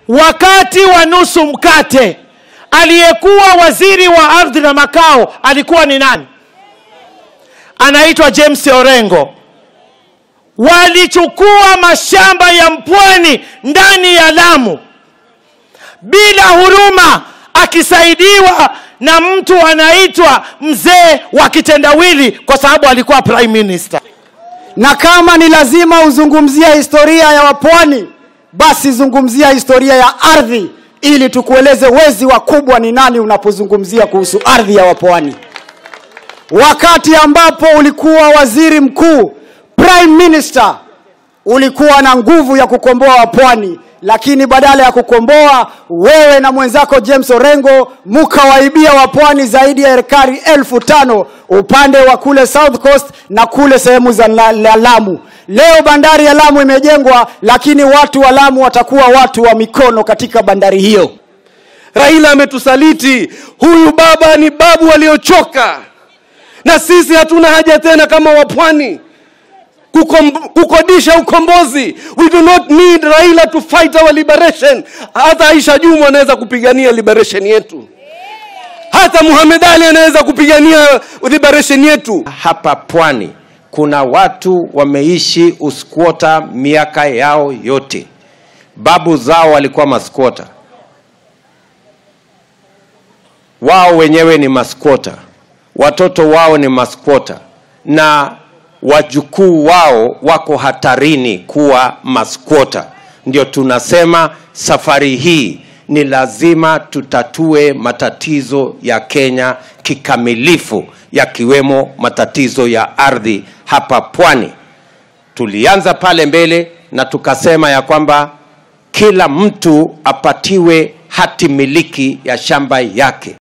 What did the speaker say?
wakati wa nusu mkate aliyekuwa waziri wa ardhi na makao alikuwa ni nani anaitwa james orengo walichukua mashamba ya mpwani ndani ya lamu bila huruma akisaidiwa na mtu anaitwa mzee wa kitendawili kwa sababu alikuwa prime minister na kama ni lazima uzungumzia historia ya wapwani basi zungumzia historia ya ardhi ili tukueleze wezi wakubwa ni nani unapozungumzia kuhusu ardhi ya wapwani wakati ambapo ulikuwa waziri mkuu prime minister ulikuwa na nguvu ya kukomboa wapwani lakini badala ya kukomboa wewe na mwenzako james orengo mukawaibia wapwani zaidi ya ekari elfu tano upande wa kule south coast na kule sehemu za la, la lamu leo bandari ya lamu imejengwa lakini watu wa lamu watakuwa watu wa mikono katika bandari hiyo raila ametusaliti huyu baba ni babu waliochoka na sisi hatuna haja tena kama wapwani kukom, kukodisha ukombozi we do not need raila to fight our liberation hata aisha jumu anaweza kupigania liberation yetu hata muhamed ali anaweza kupigania liberation yetu hapa pwani kuna watu wameishi uskwota miaka yao yote babu zao walikuwa maskwota wao wenyewe ni maskwota watoto wao ni maskwota na wajukuu wao wako hatarini kuwa maskwota ndio tunasema safari hii ni lazima tutatue matatizo ya kenya kikamilifu yakiwemo matatizo ya ardhi hapa pwani tulianza pale mbele na tukasema ya kwamba kila mtu apatiwe hati miliki ya shamba yake